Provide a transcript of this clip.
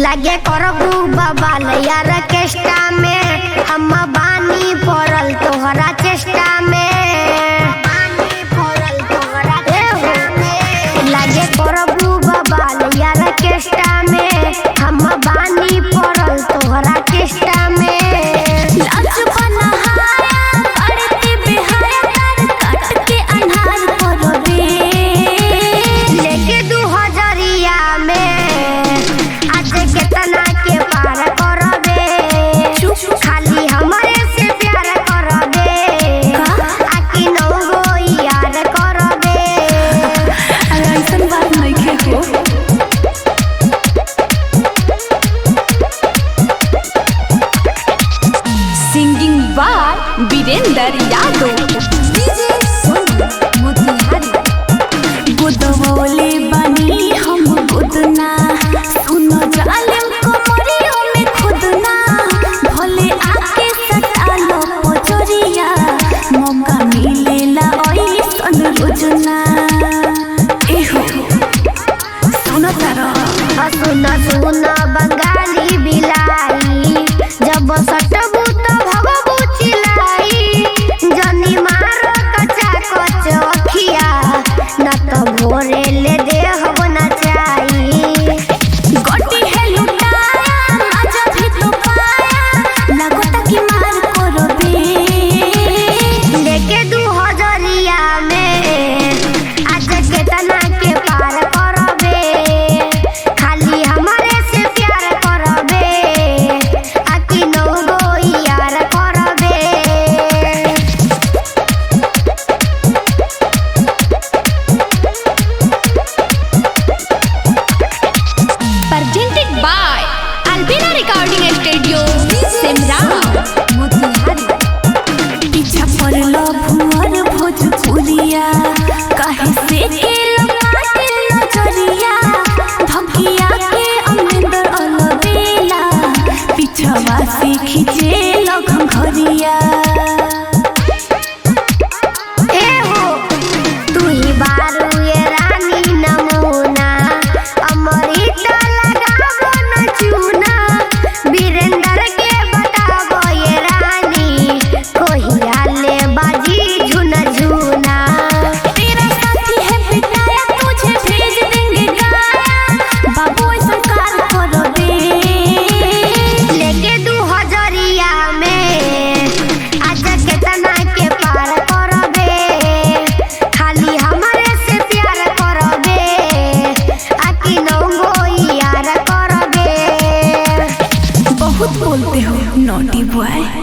लागे करबू बबाल यार केष्टा में हम बानी पड़ल तोहरा चेष्टा में ए हो, लागे करबू बबाल यार केष्टा में हम बानी पड़ल तोहरा चेष्टा में लाज बनहाया करते बेहाया तार काट के अन्हार करबे लेके दू हजरिया में आज केतना के पार करबे खाली हमरे से प्यार करबे आकी नौ गो यार करबे अरे ऐसन बात नइखे हो singing by Virendra Yadav DJ Sonu Motihari गुदवले बनी हम गुदना सुनो जालिम कमरियों में खुदना भले आके सटालो पोचरिया मौका मिलेला ऐसन रोजना एहो सुनो तारा सुन सुन बंगाली बिलाई जब सटबू तो भगबू चिलाई जनी मारो कच्चा कच अखिया न तो भोरे ले देहब न चाही गोटी है लुटाया मजा भी तो पाया लगोता की मार करबे लेके दू हजरिया में आज केतना के पार करबे खाली हमारे से प्यार करबे आकी नौ गो यार करबे presented by Albina Recording Studio, Simra, Motihari. पीछा पड़लो भुवर भोजपुरिया काहे से के लमाटे नजरिया धकिया के अमरिंदर अलबेला पीछवा से खींचे लगन घरिया ए हो तू ही बारू ये रानी नमूना अमृत लगाबो न चूना वीरेंद्र के बताबो ये रानी कोहिया ले बाजी झुन झुना तेरा साथी है पिटाया तुझे भेज देंगे गाया बाबू ऐसा कार करो दे लेके दू हजरिया में आज केतना के पार करबे खाली हमारे से प्यार करबे आकी नौ गो यार करबे बहुत बोलते हो नोटी बॉय